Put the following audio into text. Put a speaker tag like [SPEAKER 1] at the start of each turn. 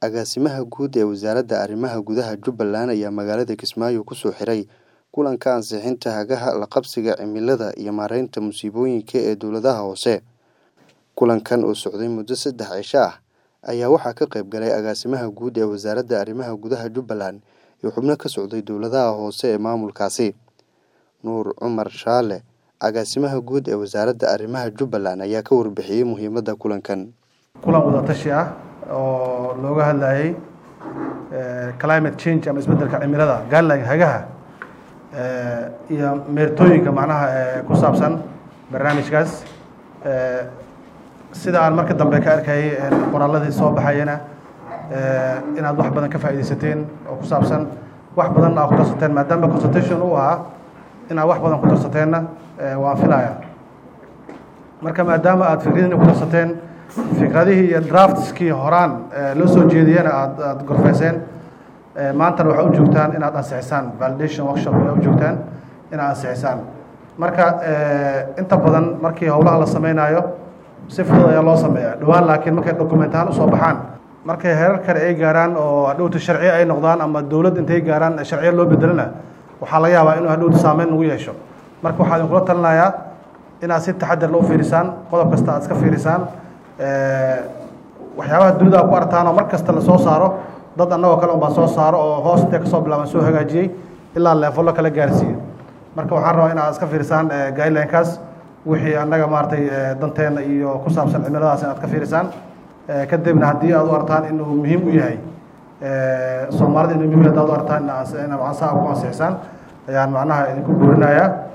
[SPEAKER 1] Agaasimaha Guud ee Wasaaradda Arrimaha Gudaha Jubbaland ayaa magaalada Kismaayo ku soo xiray kulanka ansixinta hagaha la qabsiga cimilada iyo maareynta musiibooyinka ee dowladaha hoose. Kulankan oo socday muddo saddex cisho ah ayaa waxaa ka qayb galay Agaasimaha Guud ee Wasaaradda Arrimaha Gudaha Jubbaland iyo xubno ka socday dowladaha hoose ee maamulkaasi. Nuur Cumar Shaale, Agaasimaha Guud ee Wasaaradda Arrimaha Jubbaland ayaa ka warbixiyay muhiimadda kulankan.
[SPEAKER 2] kulan wada tashi ah oo looga hadlayay climate change ama isbeddelka cimilada guideline hagaha iyo meertooyinka macnaha ku saabsan barnaamijkaas sida aan marka dambe ka arkayay qoraalladii soo baxayana inaad wax badan ka faa'iidaysateen oo ku saabsan wax badan aad ku darsateen maadaama consultation uu ahaa inaad wax badan ku darsateenna waan filayaa marka maadaama aad fikradiina ku darsateen fikradihii iyo draftskii horaan loo soo jeediyena aad aada gorfeyseen maantana waxaa u joogtaan inaad ansixisaan validation workshop ayaa u joogtaan inaad ansixisaan marka inta badan markii howlaha la sameynayo si fudud ayaa loo sameeyaa dhowaan laakiin markay document ahaan usoo baxaan markay herar kale ay gaaraan oo hadhowta sharci ay noqdaan ama dowladd intay gaaraan sharciya loo bedelana waxaa laga yaabaa inuu hadhowta saameyn nagu yeesho marka waxaa idinkula talinayaa inaad si taxadar la u fiirisaan qodob kasta aad iska fiirisaan waxyaabaha dunida aad ku artaan oo mar kasta lasoo saaro dad annagoo kale unbaa soo saaro oo hoos intee kasoo bilaaban soo hagaajiyey ilaa leefallo kala gaarsiiyo marka waxaan rabaa inaad iska fiirisaan guidelinekaas wixii annaga maaragtay danteena iyo ku saabsan cimiladaas inaad ka fiirisaan kadibna haddii aad u artaan inuu muhiim u yahay soomaalida inuu muhiim hadaad u artaan inaad ansaa ku ansixisaan ayaan macnaha idinku guurinayaa